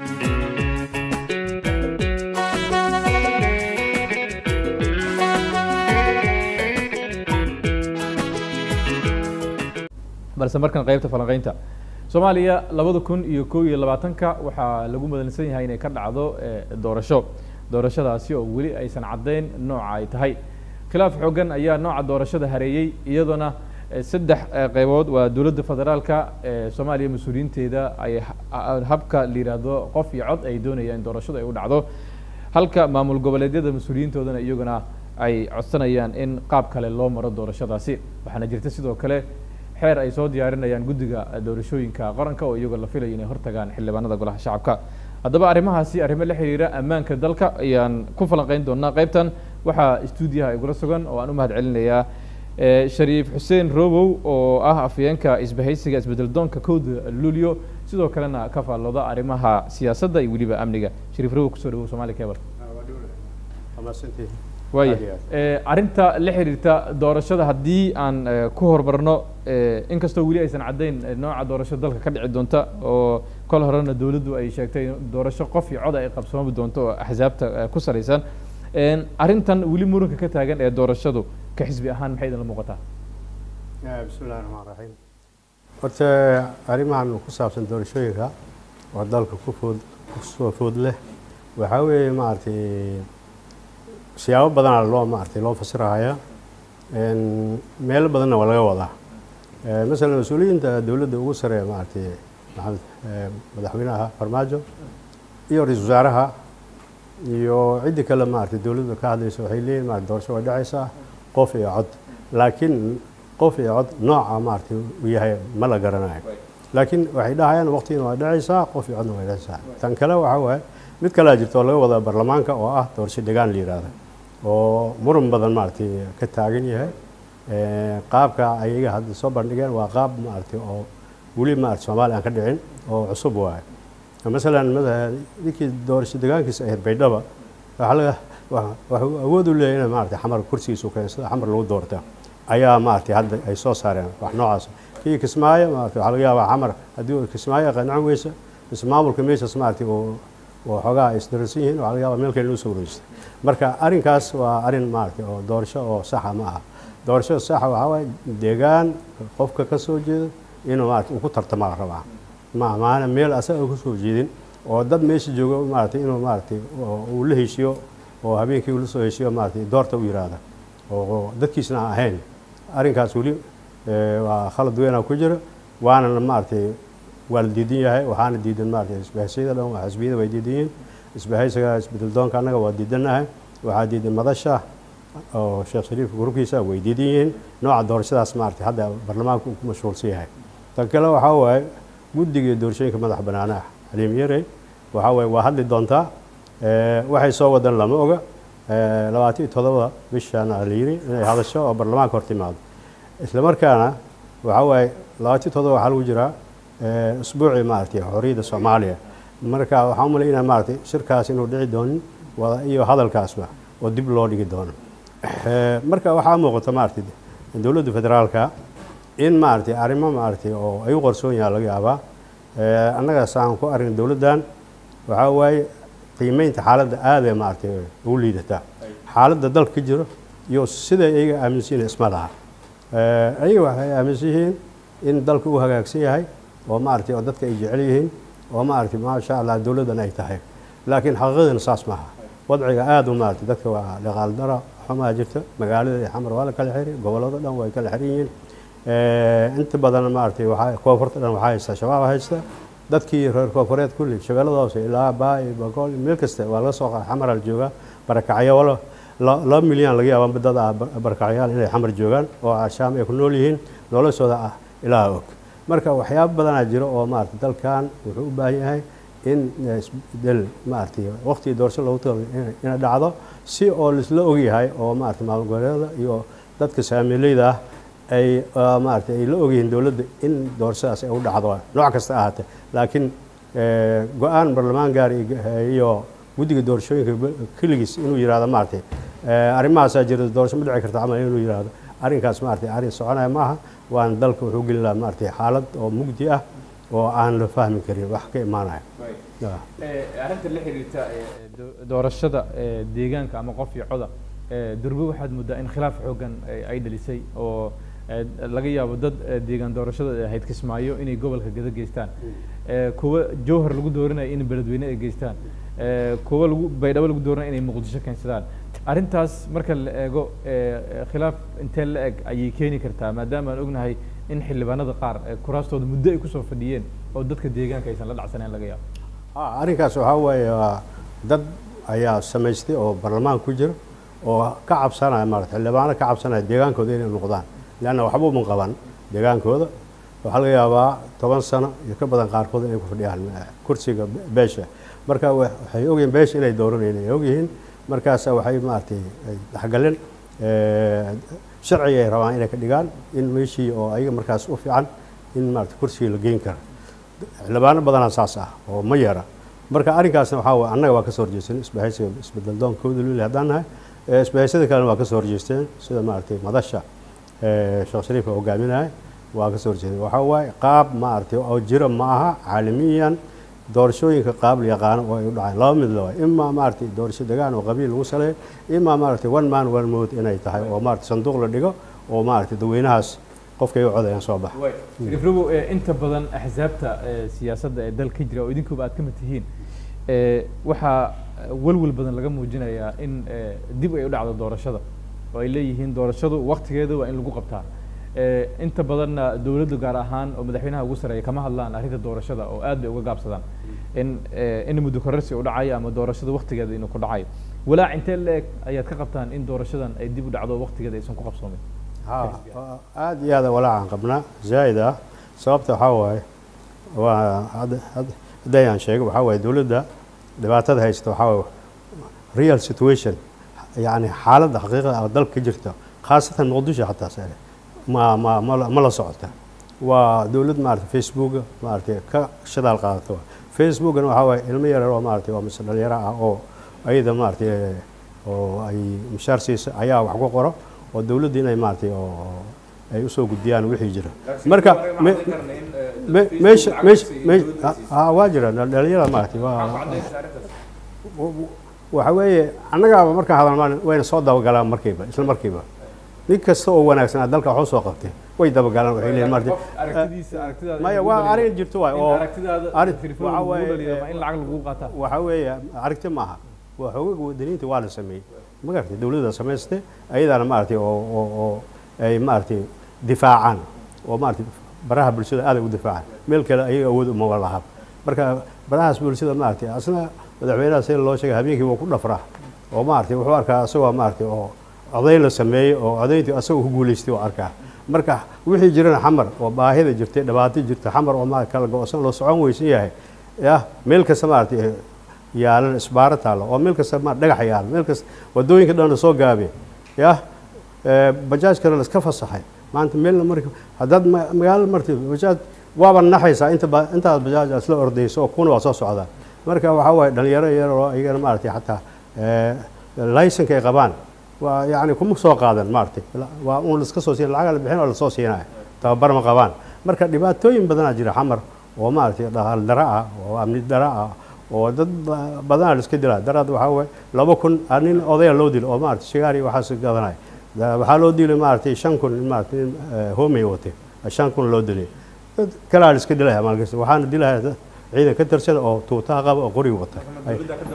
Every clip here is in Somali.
balse markan qaybta falanqeynta soomaaliya labada kun iyo kow iyo labaatanka waxaa lagu madansan yahay inay ka dhacdo doorasho doorashadaasi oo weli aysan caddayn nooca ay tahay khilaaf xoogan ayaa nooca doorashada hareeyey iyadoona saddex qaybood waa dowladda federaalka soomaaliya mas-uuliyiinteeda ay habka la yidhaahdo qof iyo cod ay doonayaan in doorashadu ay u dhacdo halka maamul goboleedyada mas-uuliyiintoodana iyaguna ay codsanayaan in qaab kale loo maro doorashadaasi waxaana jirta sidoo kale xeer ay soo diyaarinayaan guddiga doorashooyinka qaranka oo iyagoo la filayo inay hortagaan xildhibaanada golaha shacabka haddaba arrimahaasi arrimo la xiriira ammaanka dalka ayaan ku falanqeyn doonaa qaybtan waxaa stuudiyaha igula sugan oo aan u mahad celinayaa shariif xuseen robow oo ah afayeenka isbahaysiga isbedel doonka kowda luulyo sidoo kalena ka faallooda arrimaha siyaasadda iyo weliba amniga shariif robow kusoo dhawow somali cable waaya arrinta la xiriirta doorashada haddii aan ku hormarno inkastoo weli aysan caddayn nooca doorasho dalka ka dhici doonta oo kol horena dowladdu ay sheegtay doorasho qof iyo cod ay qabsoomi doonto oo axsaabta ku salaysan arrintan weli muranka ka taagan ee doorashadu ka xisbi ahaan maxay idinla muuqataa bismi illahi raxmaan raxiim horta arrimahan ku saabsan doorashooyinka oo dalka ku food kusoo food leh waxaa weeye maaragtay siyaabo badanaa loo maaragtay loo fasirahaya meelo badanna waa laga wadaa masalan mas-uuliyiinta dowladda ugu sareeya maaragtay maxamed madaxweynaha farmaajo iyo ra-iisul wasaaraha iyo ciddii kale maaragtay dowladda ka hadlaysa waxay leeyihin maarata doorasho way dhacaysaa qof iyo cod laakiin qof iyo cod nooca maaragtay uu yahay ma la garanayo laakiin waxay dhahayaan waqtigiina waa dhacaysaa qof iyo codna way dhacaysaa tan kale waxaa waaye mid kalea jirta oo laga wadaa baarlamaanka oo ah doorasho degaan la yidhaahda oo muran badan maaragtay ka taagan yahay qaabka ayaga hadda soo bandhigeen waa qaab maaragtay oo weli maarata soomaaliya aan ka dhicin oo cusub waaye masalan ninkii doorasho degaankiisa ahayd baydhaba waxaa laga waxuu awood u leeyahay in maarata xamar kursigiisa u keensada xamar lagu doorta ayaa maaragtay hadda ay soo saareen wax noocaas kii kismaayo maarata waxaa laga yaabaa xamar haddii kismaayo qanacin weysa ismaamulka meeshaas maaragtay oo xoogaa ay isdararsan yihiin waxaa laga yaabaa meel kale inuu soo wareejista marka arrinkaas waa arrin maaragtay oo doorasho oo saxa ma aha doorashada saxa waxaa waaye deegaan qofka ka soo jeeda inuu maarata uu ku tartamaa la rabaa ma maana meel asaga ku soo jeedin oo dad meesha jooga maaragtay inuu maaragtay uu la heshiyo oo habeenkii uu la soo heshiyo maaragtay doorta u yiraahda oo dadkiisna aan ahayn arrinkaas weli waa khalad weynaa ku jira waana maaragtay waa la diidan yahay waxaana diidan maaragtay isbahaysiyada dhan waa xisbiyada way diidan yihiin isbahaysiga isbedel doonka annaga waa diidannahay waxaa diidan madasha oo sheekh shariifka gurubkiisa way diidan yihiin nooca doorashadaas maaragtay hadda baarlamaanka uu ku mashquulsan yahay tan kale waxaa waaye guddiga doorashooyinka madax bannaanaha xaliim yarey waxaa waaye waa hadli doontaa waxay soo wadan lama oga labaatan iyo todobada bishana la yiri inay hadasho oo baarlamaanka hor timaado isla markaana waxaa waaye labaatan iyo todoba waxaa lagu jiraa usbuucii maaragtay xorriyadda soomaaliya marka waxaan u malaynaya maaragtay shirkaas inuu dhici doonin wada iyo hadalkaasba oo dib loo dhigi doono marka waxaa muuqata maaragtay dowladda federaalka in maaragtay arrimo maaragtay oo ay u qarsoon yahay laga yaabaa annaga saan ku arrin dowladdan waxaa waaye qiimeynta xaaladda aadee maaragtay ugu liidataa xaaladda dalka ka jiro iyo sida iyaga aaminsan yihiin isma laha ayaga waxay aaminsan yihiin in dalka uu hagaagsan yahay oo maaragtay oo dadka ay jecel yihiin oo maaragtay maasha allah dowladdan ay tahay laakiin xaqiiqadana saas maaha wadciga aada u maaragtay dadka waa dhaqaal dara xumaa jirta magaalada iyo xamar waa la kala xiri gobollada dhan way kala xiran yihiin inta badan maaragtay waxaa koonfurta dhan waxaa haysta shabaab haysta dadkii reer koonfureed kulli shabeellada hoose ilaa baay bagool meel kasta waa laga soo qaada xamar la joogaa barakacyo walo laba milyan laga yaaba dad ah barakacyaal inay xamar joogaan oo ashaam ay ku nool yihiin noloshooda ah ilaa og marka waxyaabo badanaa jiro oo maaragtay dalkan wuxuu u baahan yahay in isbedel maaragtay waqtigii doorasho loogu talo inay dhacdo si oo laisla ogyahay oo maaragtay maamul goboleedyada iyo dadka saamiileyda ah ay maaragtay ay la ogyihiin dowladda in doorashadaas ay u dhacdo nooc kasta ahaatee laakiin go-aan barlamaan gaar iyo guddiga doorashooyinka keligiis inuu yihahdo maaragtay arrimahaasaa jira doorasho ma dhici karta camal inuu yihahdo arrinkaas maaragtay arrin soconaya maaha waana dalka wuxuu gelin lahaa maaragtay xaalad oo mugdi ah oo aan la fahmi karin wax ka imaanaya Ah. arrinta la xiriirta doorashada deegaanka ama qof iyo coda durbe waxaad moodaa in khilaaf xoogan ay dhalisay oo laga yaabo dad deegaan doorashada ay ahayd kismaayo inay gobolka gada geystaan kuwa jowhar lagu dooranayo in beledweyne ay geystaan kuwa lagu baydhabo lagu dooranayo inay muqdisho keensadaan arrintaas marka la eego khilaaf intee la eg ayay keeni kartaa maadaama aan ognahay in xildhibaanada qaar kuraastooda muddo ay kusoo fadhiyeen oo dadka deegaanka aysan la dhacsaneen laga yaabo Ah, arrinkaas waxaa weeye waa dad ayaa samaystay oo baarlamaan ku jira oo ka cabsanaya maarata xildhibaano ka cabsanaya deegaankooda inay noqdaan leanna waxba uma qaban deegaankooda waxaa laga yaabaa toban sano iyo ka badan qaarkood inay ku fadhiyaan eh, kursiga be- beesha marka wa- waxay ogyihiin beesha inay dooranayeen ay ogyihiin markaasa waxay maaragtay ay dhexgaleen eh, sharciga ay rabaan inay ka dhigaan in meeshii oo ayaga markaas u fiican in maarata kursigii la geyn kara xildhibaano badanaa saas ah oo ma yara marka arrinkaasna waxaa waye annaga waa ka soo horjeesteen isbahaysiga isbedel doonkooda luli haddaan nahay Eh, isbahaysada kalena waa ka soo horjeesteen sida maaragtay madasha eh, sheekh shariifka hogaaminaya waa ka soo horjeesteen waxaa waaye qaab maaragtay oo jira ma aha caalamiyan doorashooyinka qaab la yaqaano oo ay u dhaceen laba mid laba imaa maaragtay doorasho degaan oo qabiil lagu saleeyo imaa maaragtay one man one vote inay tahay oo maaragtay sanduuq la dhigo oo maaragtay dadweynahaas qofkay u codayaan soo baxa rifrigo inta badan axsaabta eh, siyaasadda ee dalka jira oo idinkuba aad ka mid tihiin eh, waxaa walwal badan laga muujinayaa in eh, dib ay u dhacdo doorashada oo ay leeyihiin doorashadu waktigeeda waa in lagu qabtaa Eh, inta badanna dowladdu gaar ahaan oo madaxweynaha ugu sareeya kama hadlaan arrinta doorashada oo aad bay uga gaabsadaan in eh, in muddo kororsi u dhacayo ama doorashada waktigeeda inuu ku dhacayo walaac intee la eg ayaad ka qabtaan in doorashadan ay dib u dhacdo waktigeeda aysan ku qabsoomin ها aad iyo aad walaacan qabnaa zaa'id ah sababta waxaa waaye waa hadda hadda- haddayaan sheego waxaa waaye dowladda dhibaatada haysta waxaa waaye real situation yani xaaladda xaqiiqada ah oo dalka ka jirta khaasatan muqdisho xataa sare ma ma ma la- ma la socota waa dowlad maarata facebooka maarata ka shadaal qaadata waay. facebookana waxaa waaye ilmo yaryar oo maarata waa mise dhalinyaro ah oo ayada maarata oo ay mishaar siisa ayaa wax ku qoro oo dowladda inay maaragtay oo ay usoo gudbiyaan wixii jira marka me- me- meesha meesha me- ha waa jira dhalinyarada maaragtay waa waxa weeye annagaaba markaan hadalmaan wayna soo dabagalaan markiiba isla markiiba nin kasta oo wanaagsan dalka wax usoo qabtay way dabagalaan waxay leeyihin maaragtay maya waa arrin jirto waay oo arrin- waxa waaye, in lacag lagu qaataa waxa weeye aragti maaha waa xoogaga wadaniinta waa la sameeyey ma garatay dowladda samaystay ayadaana maaragtay oo oo oo ay maaragtay difaacaan oo maaragtay baraha bulshada aad ay u difaacaan meel kale ayaga awood uma laha marka barahaas bulshada maaragtay asna madaxweynaha sida loo sheegay habeenkii wuu ku dhafraa oo maaragtay wuxuu arkaa isagoo maaragtay oo oday la sameeyey oo odayntii asagoo ku guulaystay oo arkaa marka wixii jirana xamar oo baahida jirtay dhibaato jirta xamar oo ma kala go-san loo socon weysan yahay yah meel kasta maaragtay yaalan isbaaro taalo oo meel kasta ma dhagax yaalo meel kasta wadooyinka dhan la soo gaabay yah bajaajkana la iska fasaxay maanta meelna marka haddaad ma- magaalo marti bajaaj waaba naxaysaa inta ba intaad bajaaj aad isla ordayso oo kuna waa soo socdaa marka waxaa waaye dhalinyaro yar oo ayagana maaragtay xataa laysanka ay qabaan waa yacni kuma soo qaadan maaragtay waa un la iska soo siin lacaga la bixin oo lasoo siinaya tababar ma qabaan marka dhibaatooyin badanaa jira xamar oo maaragtay dhaqaal dara ah oo amni dara ah oo dad ba- badanaa la iska dilaa daraad waxaa waaye laba kun ah, nin odaya loo dilo oo maaragtay shigaar iyo waxaas gadanaya Da- waxaa loo dilay maaragtay shan kun in maaragtay nin eh, homey watay shan kun loo dilay dad kalaa la iska dilaya maalkasta waxaana dilaya dad ciidan ka tirsan oo tuutaha qaba oo qoriga wata Ay-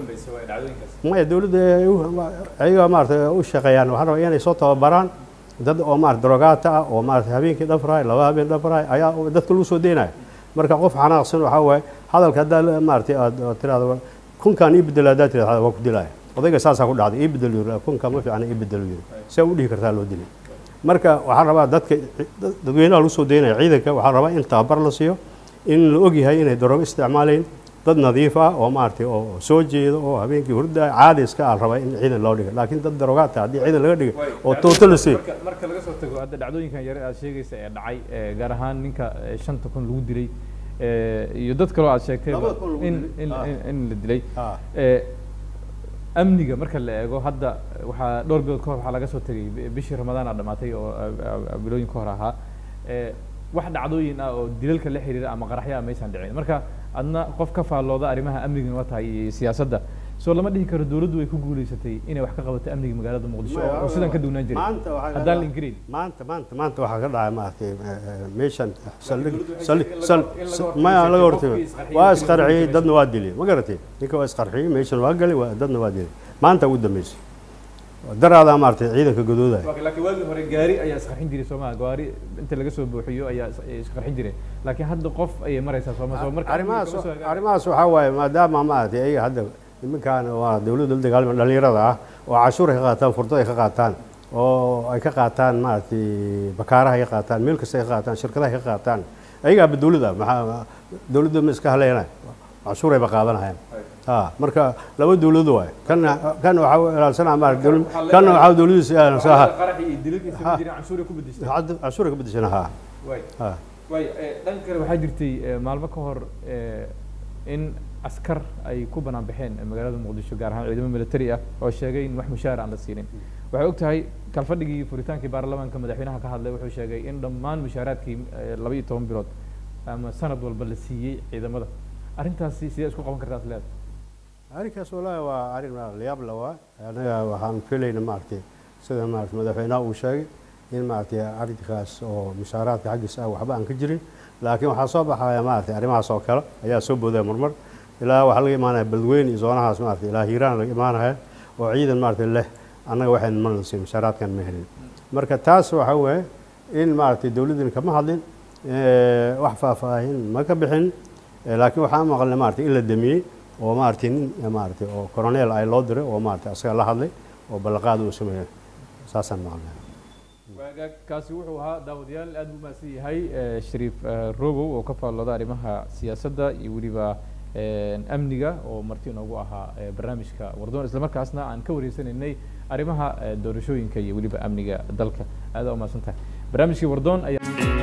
maya dowladda ay u- ayaga maarata u shaqeeyaan waxaa rabaa inay soo tababaraan dad oo maarata drogaata ah oo maarata habeenkii dhafraay laba habeen dhafraay ayaa dadka lagu soo deynaya marka qof xanaaqsan waxaa waaye hadalka haddaa la- maarata aad aad tirahdo kunkaan ii bedel haddaa tirahdo waa ku dilaya odayga saasaa ku dhacday ii bedel yiri kunkaan ma fiicna ii bedel yiri see u dhihi kartaa loo dilay marka waxaa rabaa dadka dad- dadweynaha lagu soo deynaya ciidanka waxaa rabaa in tababar la siiyo in la ogyahay inay daroogo isticmaalayn dad nadiif ah oo maaragtay oo soo jeeda oo habeenkii hurda caadi iska ah rabaa in ciidan loo dhigo laakiin dad daroogaata haddii ciidan laga dhigo oo tuuto la siiyo marka marka laga soo tago hadda dhacdooyinkan yare aad sheegaysa ee dhacay ee gaar ahaan ninka ee shanta kun lagu dilay ee iyo dad kaloo aad sheegtay Labada kun lagu in dilay. in Ah. in- in la dilay Ah. ee amniga marka la eego hadda waxaa dhowr bilood ka hor waxaa laga soo tegay bi- bishii ramadaan aa dhamaatay oo ah, ah, bilooyin ka hor ahaa ee wax dhacdooyin ah oo dilalka la xiriira ama qaraxya maysan dhicin marka adna qof ka faallooda arrimaha amniga waa tahay iyo siyaasadda soo lama dhihi karo dowladdu way ku guuleysatay inay wax ka qabato amniga magaalada muqdisho oo oo sidan ka duwnaan jiray maanta waxaa ka haddaan la dhacay- ingiriin maanta maanta maanta waxaa ka dhacay maaragtay eh, eh, meeshan saldhig dowladdu waxay saldhig in laga- sal- in laga sal- hortagay maya laga qofkii hortagay isqarxiyey waa dowladdu isqarxiyey meesha- dadna waa dilay ma garatay ninka waa isqarxiyey meeshan waa galay waa dadna waa dilay maanta ugu dambeysay daraadaa maaragtay ciidanka gadoodaya laakiin waagii hore gaari ayaa isqarxin jiray soomaa gaari inta laga soo buuxiyo ayaa is- ay isqarxin jiray laakiin hadda qof ayay maraysaa sooma soo marka arrimahaas amniga kama soo hagaagin. arrimahaas waxaa waaye maadaama maaragtay ayaga hadda nimankan waa dowladda la dagaalama dhalinyarada ah oo cashuur ay ka qaataan furdo ay ka qaataan oo ay ka qaataan maaragtay bakaaraha ay ka qaataan meel kasta ay ka qaataan shirkadaha ay ka qaataan ayagaaba dowladda maxaa dowladda ma iska haleynay cashuur ayba qaadanayaan ha marka laba dowlado waay kan kan waxaa ilaalsanaa maaragtay dowlad kan waxaa dowladiisa ilaalsanaa qaraxi iyo dilalkiisa ma jirin canshuur ay ku bedeshtay cashuur ay ka bedeshana ha waay ha waay eh, dhan kale waxaa jirtay eh, maalmo ka hor eh, in askar ay ku banaan baxeen magaalada muqdisho gaar ahaan ciidamo military ah oo sheegay in wax mushaar aan la siinin waxay og tahay kalfadhigii furitaankii baarlamaanka madaxweynaha ka hadlay wuxuu sheegay in dhammaan mushaaraadkii eh, laba iyo toban bilood ama sanad walba la siiyey ciidamada arrintaasi sidee isku qaban kartaa isleeda arrinkaas wallaahi waa arrin layaab la waa anaga waxaan filayna maaragtay sida maaragtay madaxweynaha uu sheegay in maaragtay arrinkaas oo mushaaraadka xaggiisa ah waxba aan ka jirin laakiin waxaa soo baxaya maaragtay arrimahaas oo kale ayaa soo boodaya marmar ilaa waxaa laga imaanaya beledweyne iyo zoonahaas maaragtay ilaa hiiraan laga imaanaya oo ciidan maaragtay leh annaga waxaynu ma nasiin mushaaraadkan ma helin marka taas waxaa weeye in maaragtay dowladdani kama hadlin eh, wax faahfaahin ma ka bixin Eh, laakiin waxaan maqalnay maaragtay in la damiyey oo maaragtay nin eh, maaragtay oo coronel ay loo diray oo maaragtay asaga la hadlay oo ballanqaad uu sameeyey saasaan maqalnay waagaag kaasi wuxuu ahaa daawadayaal aad buu mahadsan yahay eh, shariif eh, robow oo ka faallooda arrimaha siyaasadda iyo weliba eh, amniga oo marti inoogu ahaa eh, barnaamijka wardoon isla markaasna aan ka wareysanaynay arrimaha eh, doorashooyinka iyo weliba amniga dalka aad aa umahadsan tahay barnaamijkii wardoon ayaa